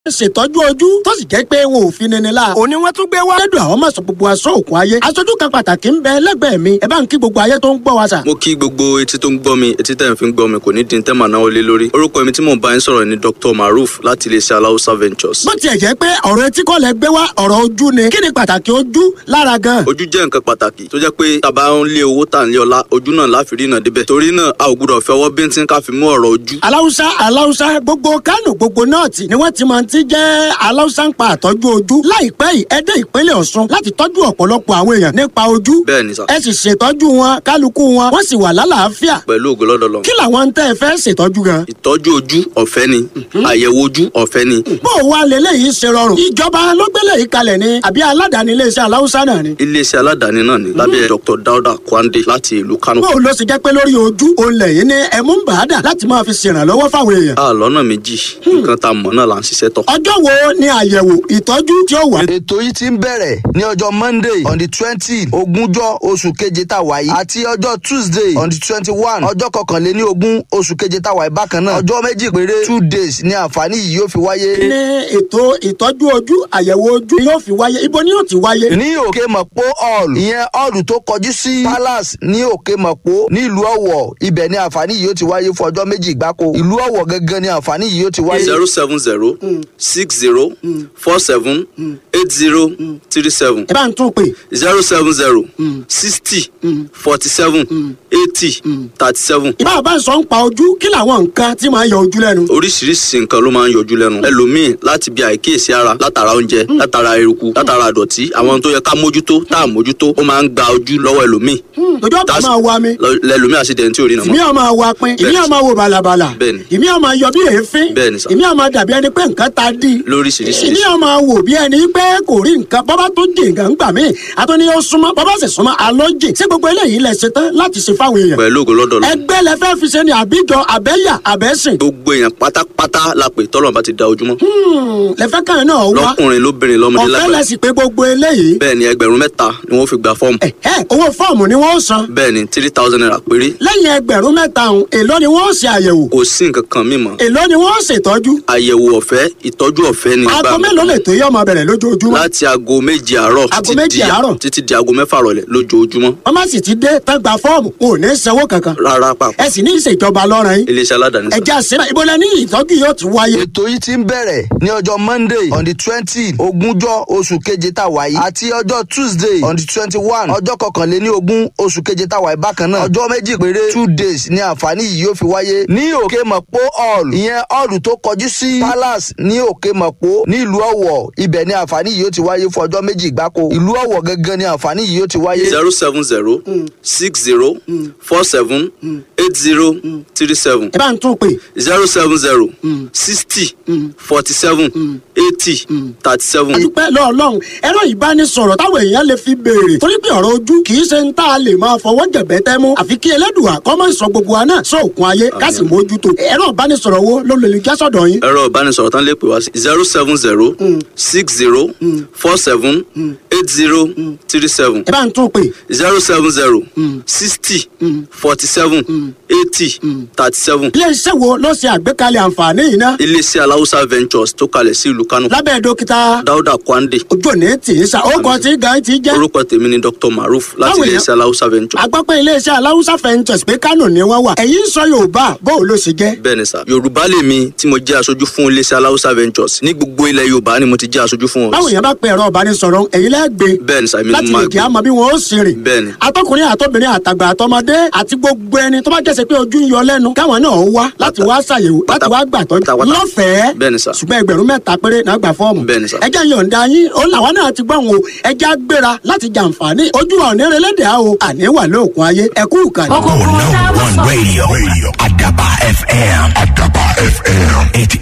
ṣètọ́jú ojú tó sì jẹ́ pé wọn ò fi nini la. òní wọ́n tún gbé wá. lẹ́dùn àwọn mọ̀sán gbogbo aṣọ òkun ayé. aṣojú kan pàtàkì ń bẹ lẹ́gbẹ̀ẹ́ mi ẹ bá ń kí gbogbo ayé tó ń gbọ́ wa sà. mo kí gbogbo etí tó ń gbọ́ mi etí tẹ̀ ń fi ń gbọ́ mi kò ní dín tẹ́mà náà lé lórí orúkọ mi tí mò ń bá yín sọ̀rọ̀ ni Dr. Maruf láti iléeṣẹ́ aláùsá ventures. bó tiẹ̀ jẹ́ pé ọ̀rọ̀ etí kọ́ lẹ gbé wá ọ̀rọ̀ ojú ni kí ni pàtàkì ojú lára gan. ojú jẹ́ nǹkan pàtàkì tó jẹ́ pé tàbá ń lé owó tà ń lé ọlá ojú náà láfi rí náà débẹ̀ torí náà a ò gbúdọ̀ fẹ́ ọwọ́ bíntín ká fi mú ọ̀rọ̀ ojú. aláwùsá aláwùsá gbogbo kánò gbogbo nọ́ọ̀tì ni wọ́n ti máa ti jẹ́ aláwùsá ń pa àtọ́jú ojú láìpẹ́ yìí ẹ dé ìpínlẹ̀ Ọ̀ṣun láti tọ́jú ọ̀pọ̀lọpọ̀ àwọn èèyàn nípa ojú bẹ́ẹ̀ ni sà ẹ sì ṣètọ́jú wọn kálukú wọn wọ́n sì wà lálàáfíà pẹ̀lú ògo lọ́dọ̀ lọ. kí làwọn tẹ́ ẹ fẹ́ ṣètọ́jú gan. ìtọ́jú ojú ọ̀fẹ́ ni àyẹ̀wò ojú ọ̀fẹ́ ni bó o wá lélẹ́yìí ṣe rọrùn ìjọba ló gbélé yìí kalẹ̀ ni àbí aládàáni iléeṣẹ́ aláwùsá náà ni. iléeṣẹ́ aládàáni náà ni lábẹ́ Dr. Dauda Kwande láti ìlú Kano. bó o lọ sì jẹ́ pé lórí ojú òun lẹ́yìn ní ẹ̀mú ń bàádà láti máa fi ṣèrànlọ́wọ́ fáwọn èèyàn. a lọ́nà méjì nǹkan tá a mọ̀ náà là ń ṣiṣẹ́ tọ̀. ọjọ́ wo ni àyẹ̀wò ìtọ́jú tí ó wà. ètò yìí ti ń bẹ̀rẹ̀ ní ọjọ́ monday on the twenty ogúnjọ́ oṣù keje tá a wà yìí àti ọjọ́ tuesday on the twenty one ọjọ́ kọkànléní ogún oṣù keje tá a wà yìí bákan náà ọjọ́ méjì péré two days ni àǹfààní yìí yóò fi wáyé. ní ètò ìtọ́jú ojú àyẹ̀wò ojú yóò fi wáyé ibo ni yóò ti wáyé. ní òkè mọ̀pó hall ìyẹn hall tó kọjú sí palace ní òkè mọ̀pó nílùú ọ̀wọ̀ ibẹ̀ ni àǹfààní yìí yóò ti wáyé fún ọjọ́ méjì gbáko ìlú ọ̀wọ̀ gangan ni àǹfààní yìí yóò ti wáyé. zero seven zero six zero four seven eight zero three seven ẹ bá ń tún pè zero seven zero sixty forty seven eighty thirty seven. ìbá bá ń sọ ń pa ojú kí làwọn nǹkan tí máa ń yọ ojú lẹ́nu. oríṣiríṣi nǹkan ló máa ń yọjú lẹ́nu ẹlòmíì láti bí àìkíyèsí ara látara oúnjẹ látara eruku látara àdọ̀tí àwọn tó yẹ ká mójútó tá à mójútó ó máa ń gba ojú lọ́wọ́ ẹlòmíì ojú ọ̀pá That's- máa wa mi lọ- lẹlòmíì àṣìdẹ̀ntì ò rí nà ìmí mọ́. ọ̀ máa wa pin ìmí ọ̀ máa wo bàlàbàlà Bẹ́ẹ̀ni. ìmí ọ̀ máa yọ bí èéfín Bẹ́ẹ̀ni sà. ìmí ọ̀ máa dàbí ẹni pé nǹkan ta dí lóríṣiríṣi ìmí ọ̀ máa wò bí ẹni pé kò rí nǹkan bọ́bá tó jì nǹkan gbà mí àtúní ó súnmọ́ bọ́bá sì súnmọ́ alójì sí gbogbo eléyìí lẹ ṣe tán láti ṣe fáwọn èèyàn pẹ̀lú ògo lọ́dọ̀ lọ ẹgbẹ́ lẹ fẹ́ fi ṣe ni àbíjọ àbẹ́yà àbẹ́sìn gbogbo èèyàn pátápátá la pè tọ́lọ̀ bá ti da ojúmọ́ lẹ fẹ́ káyọ̀ náà wá lọ́kùnrin lóbìnrin lọ́mọdé ọ̀fẹ́ lágbàá lẹ sì pé gbogbo eléyìí bẹ́ẹ̀ ni ẹgbẹ̀rún mẹ́ta ni wọ́n fi gba fọ́ọ̀mù ẹ̀hẹ́ owó fọ́ọ̀mù ni wọ́n san bẹ́ẹ̀ ni three thousand naira péré lẹ́yìn ẹgbẹ̀rún mẹ́ta ọ̀hún èló ni wọ́n ṣe àyẹ̀wò kò sí nǹkan kan mímọ́ èló ni wọ́n ṣètọ́jú àyẹ̀wò ọ̀fẹ́ ìtọ́jú ọ̀fẹ́ ni aago gbà mí. mélòó lè tó yọ ọmọ bẹ̀rẹ̀ lójoojúmọ́ láti aago méje àárọ̀ Aago títí méje di- àárọ̀? títí di aago mẹ́fà rọ̀lẹ́ lójoojúmọ́ wọ́n má sì ti dé tán gba fọ́ọ̀mù kò ní sanwó kankan rárá pàpà ẹ sì ní ìṣèjọba lọ́rọ̀ yín iléeṣẹ́ aládàáni sá. ẹja sílẹ̀ ibo la ní ìtọ́jú yóò ti wáyé. ètò yìí ti ń bẹ̀rẹ̀ ní ọjọ́ monday on the twenty ogúnjọ́ oṣù keje tá a wà yìí àti ọjọ́ tuesday on the twenty one ọjọ́ kọkànléní ogún oṣù keje tá a wà yìí bákan náà ọjọ́ méjì péré two days ni àǹfààní yìí yóò fi wáyé ní òkè mọ̀pó hall ìyẹn hall tó kọjú sí palace ní òkè mọ̀pó nílùú ọ̀wọ̀ ibẹ̀ ni àǹfààní yìí yóò ti wáyé fún ọjọ́ méjì gbáko ìlú ọ̀wọ̀ gangan ni àǹfààní yìí yóò ti wáyé. zero seven zero six zero four seven eight zero three seven ẹ bá ń tún pè zero seven zero sixty forty seven eighty thirty seven. àdúpẹ́ lọ́ọ̀lọ́hún ẹ̀rọ ìbánisọ̀rọ̀ táwọn èèyàn lè fi béèrè torí pé ọ̀rọ̀ ojú kì í ṣe ń tá a lè máa fọwọ́ jẹ̀bẹ́ tẹ́ mú àfi kí ẹlẹ́dùà kọ́ mọ́ ìsọ gbogbo wa náà sóòkun ayé ká sì mójútó ẹ̀rọ ìbánisọ̀rọ̀ wo ló lè já sọ̀dọ̀ yín. ẹ̀rọ ìbánisọ̀rọ̀ tán lè pè wá sí zero seven zero six zero four seven eight zero three seven ẹ bá ń tún pè zero seven zero sixty forty seven eighty thirty seven. ilé iṣẹ́ wo ló ṣe àgbékalẹ̀ àǹfààní yìí ná iléeṣẹ́ aláwùsá ventures tó kalẹ̀ sí ìlú Kánò lábẹ́ dókítà Dáúdà Kwande ojú òní tì í sa orúkọ tí gan ti jẹ́ orúkọ tèmi ni Dr. Maruf láti Báwo ni- iléeṣẹ́ aláwùsá ventures. agbọ́pẹ́ iléeṣẹ́ aláwùsá fẹ́ǹtẹ̀sì pé kánò ni wọ́n wà ẹ̀yin sọ yorùbá bó o ló ṣe jẹ́. bẹ́ẹ̀ ni sà yorùbá lèmi tí mo jẹ́ aṣojú fún iléeṣẹ́ aláwùsá ventures ní gbogbo ilẹ̀ yorùbá ni mo ti jẹ́ aṣojú fún báwo wọn. yẹn bá pe ẹ̀rọ ìbánisọ̀rọ̀ ẹ̀yin lẹ́gbẹ̀ẹ́ bẹ́ẹ̀ ni sà èmi ni láti mo lè máa jẹ́ gbé àmọ́ bí wọ́n ó sì rìn. bẹ́ẹ̀ ni atọkùnrin àtọbìnrin àtàgbà àtọmọdé àti gbogbo ẹni tó bá jẹ́sẹ̀ pé ojú ń yọ lẹ́nu káwọn náà wá láti wá ṣàyẹ̀wò láti wá gbàtọ́jú pátápátá. lọ́fẹ̀ẹ́ Bẹ́ẹ̀ ni sà. ṣùgbọ́n ẹgbẹ̀rún mẹ́ta péré náà gbà fọ́ọ̀mù Bẹ́ẹ̀ ni sà. ẹjẹ́ yọ̀ǹda yín ó làwọn náà ti gbọ́n o ẹjẹ́ á gbéra láti jàǹfààní ojú wa òní relédè á o àní wà lóòkun ayé ẹkú ìkànnì. Oh, number one radio. radio. Adaba FM. Adaba FM.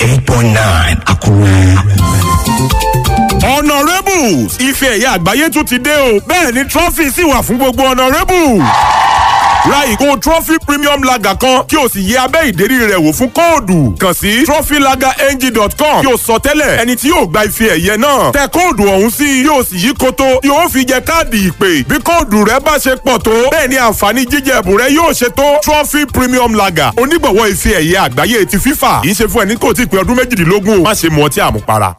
88.9. Akure. honourables ife ẹ̀yà àgbáyé tún ti dé o bẹ́ẹ̀ ni trọ́fì sì wà fún gbogbo honourables ra ìgò trophy premium lager kan kí o sì yẹ abẹ́ ìdérí rẹ̀ wò fún kóòdù kàn sí trophylagerng.com kí o sọ tẹ́lẹ̀ ẹni tí yóò gba ife ẹ̀yẹ náà tẹ kóòdù ọ̀hún sí yóò sì yí koto yóò fi jẹ káàdì ìpè bí kóòdù rẹ bá ṣe pọ̀ tó bẹ́ẹ̀ ni àǹfààní jíjẹ ẹ̀bùn rẹ yóò ṣe tó trophy premium lager onígbọ̀wọ́ ife ẹ̀yẹ àgbáyé ti fífà kì í ṣe fún ẹni kò tí ì pé ọdún méjìdínlógún o má ṣe mu ọtí àmupara.